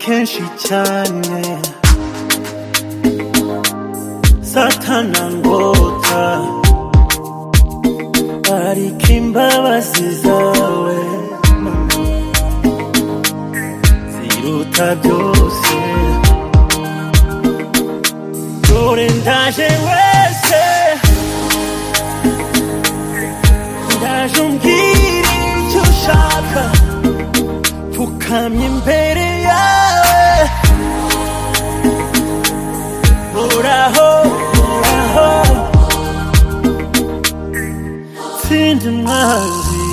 kenshi cyane satana ngota ariko imbabazi zawe ziruta byose dore ndaje wese ndaje umbwira icyo ushaka pfukamye imbere yawe Uhoraho uhoraho ntsinda umwanzi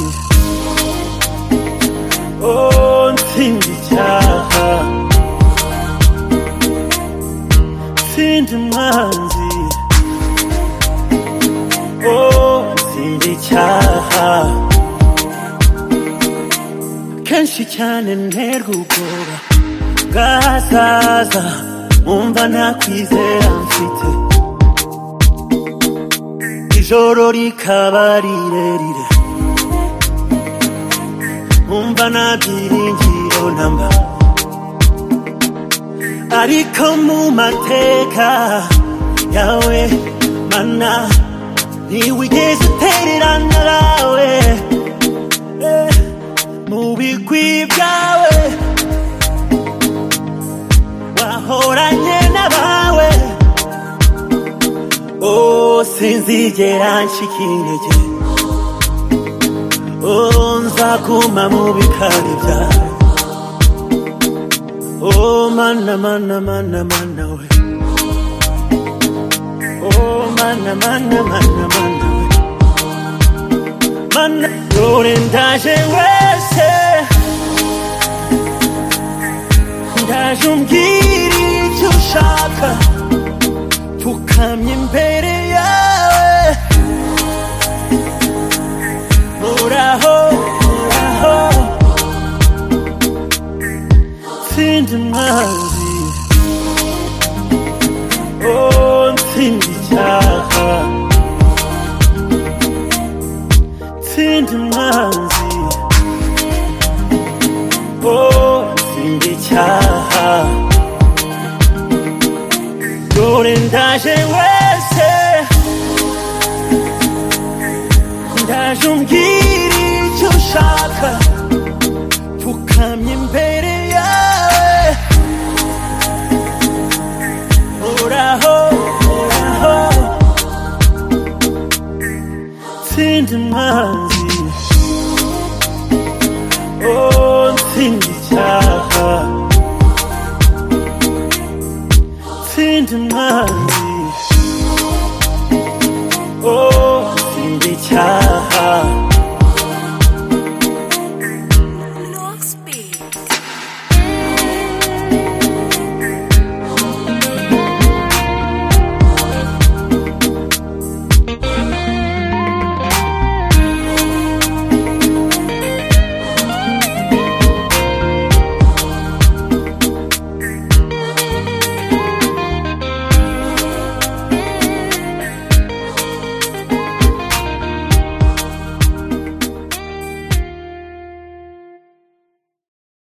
oh ntsinda icyaha ntsinda umwanzi oh ntsinda icyaha kenshi cyane nterwa ubwoba bwazaza umva nta kwizera mfite ijoro rikaba rirerire umva nta byiringiro namba ariko mu mateka yawe mana ntiwigeze utererana nawe eh, mu bigwi byawe wahoranye n'abawe oh sinzigera nshika intege oh nzaguma mu bikari byawe oh mana mana mana mana we oh mana mana mana mana we mana dore ndaje wese ndaje umbwira icyo ushaka pfukamye imbere yawe Uhoraho uhoraho ntsinda umwanzi oh ntsinda icyaha ntsinda umwanzi oh ntsinda icyaha dore ndaje wese ndaje umbwira icyo ushaka pfukamye imbere yawe uhoraho uhoraho ntsinda umwanzi